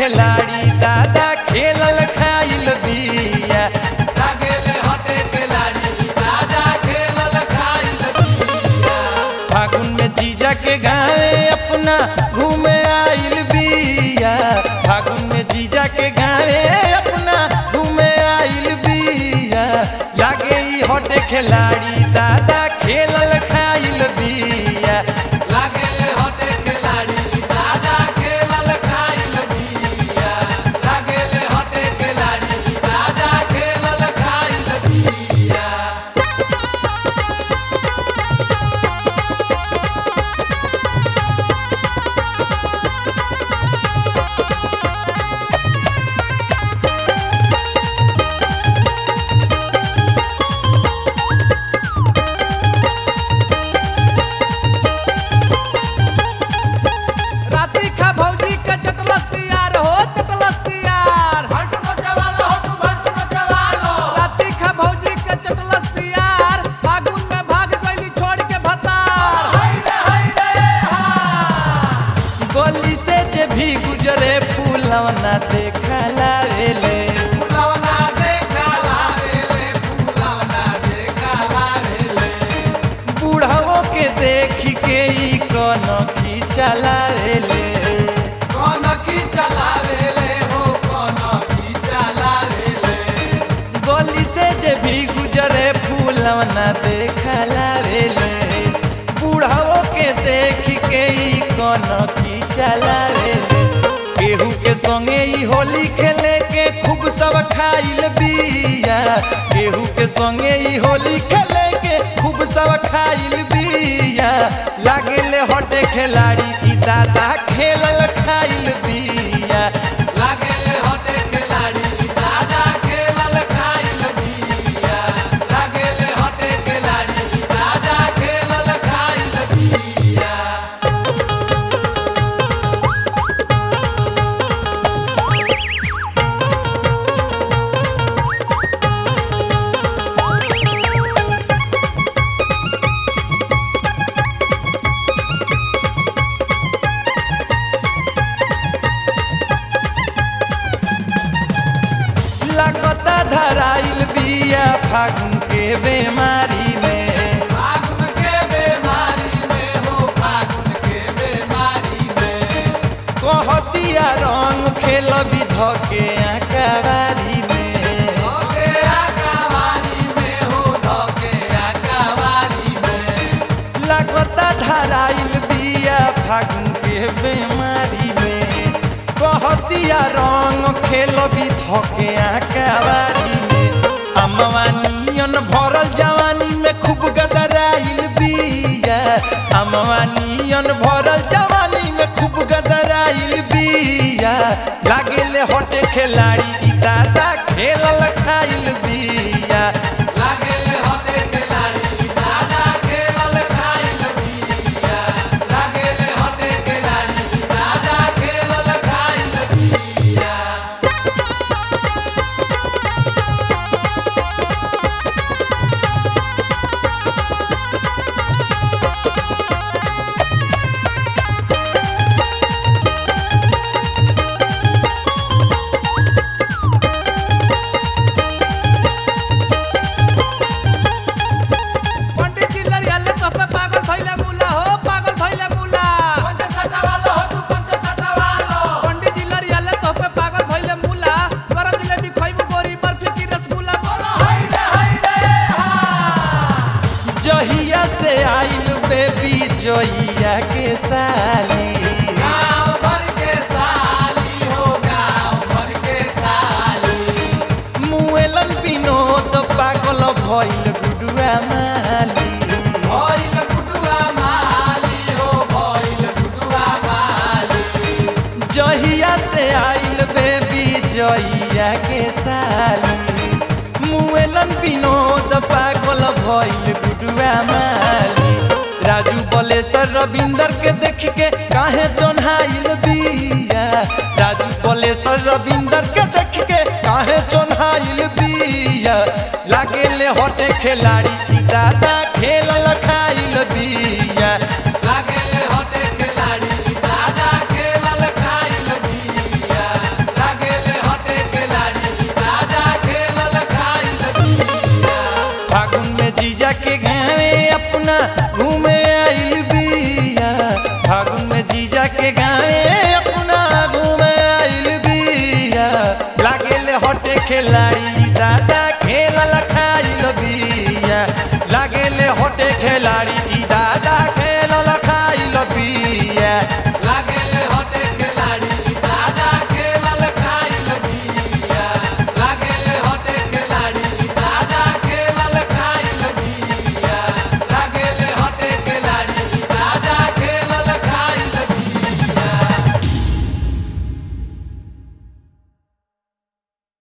खिलाड़ी दादा खेलल खाइल बिया लागेले हटे खिलाड़ी दादा खेलल खाइल बिया फागुन में जीजा के गावे अपना घूमे आइल बिया फागुन में जीजा के गावे अपना घूमे आइल बिया लागे ई हटे खिलाड़ी दादा खेलल खाइल बिया लागेले हटे खिलाड़ी दादा खेलल खाइल बिया लागेले हटे खिलाड़ी दादा खेलल खाइल बिया राती खा भौजी के चटलसियार हो चटलसियार भटनो जवालो हो तू भटनो जवालो राती खा भौजी के चटलसियार फागुन में भाग गईली छोड़ के भतार हाय रे हाय रे हा गली से जे भी गुजरे फूलवना देखा लावेले फुलवना देखा लावेले फुलवना देखा लावेले बूढ़ाओ के देख के ई कन खींचा लावेले कौन की चलावेले हो कौन की चलावेले गली से जे भी गुजरे फूलवना देखा लावेले बूढ़ाओ के देख के ई कन खींचा लावेले केहू के संगे ई होली खेले के खूब सब खाइल बिया केहू के संगे ई होली खेले के खूब सब खाइल बिया लागेले हटे खिलाड़ी ई दादा खेलल खाइल बिया लागेले हटे खिलाड़ी दादा खेलल खाइल बिया लागेले हटे खिलाड़ी दादा खेलल खाइल बिया लागता धराइल बिया फागुन के बेमारी में फागुन के बीमारी में हो फागुन के बीमारी में कहतिया रंग खेल विध के आकावारी में धोके आकावारी में हो धोके आकावारी में लागता धराइल बिया फागुन के बेमारी में कहतिया रंग खेल विध के आकावारी में अमवानियन भरल जवानी में खूब गदराइल बिया अमवानियन भरल जवानी में खूब गदराइल बिया लागेले हटे खिलाड़ी ई दादा खेलल खाइल बिया लागेले हटे खिलाड़ी दादा खेलल खाइल बिया लागेले हटे खिलाड़ी दादा खेलल खाइल बिया पंडित जी लरियाले तो पे पागल भइले मुला हो पागल भइले मुला पंच सटावालो हो तू पंच सटावालो पंडित जी लरियाले तो पे पागल भइले मुला गरम जिलेबी खइबू गोरी बर्फी की रसगुल्ला बोलो हाय रे हाय रे हा जहिया से आइल बेबी जोइया के साली गाँव भर के साली हो गाँव भर के साली मुएलन विनोद पागल भइल गुडुआ माली भइल गुडुआ माली हो भइल गुडुआ माली जहिया से आइल बेबी जइया के साली मुएलन विनोद पागल भइल गुडुआ माली राजू बलेसर रविंदर के देख के काहे चोन्हाइल बिया राजू बलेसर रविंदर के देख के काहे चोन्हाइल बिया लागेले हटे खिलाड़ी ई दादा खेलल खाइल बिया लागेले हटे खिलाड़ी दादा खेलल खाइल बिया जाके गावे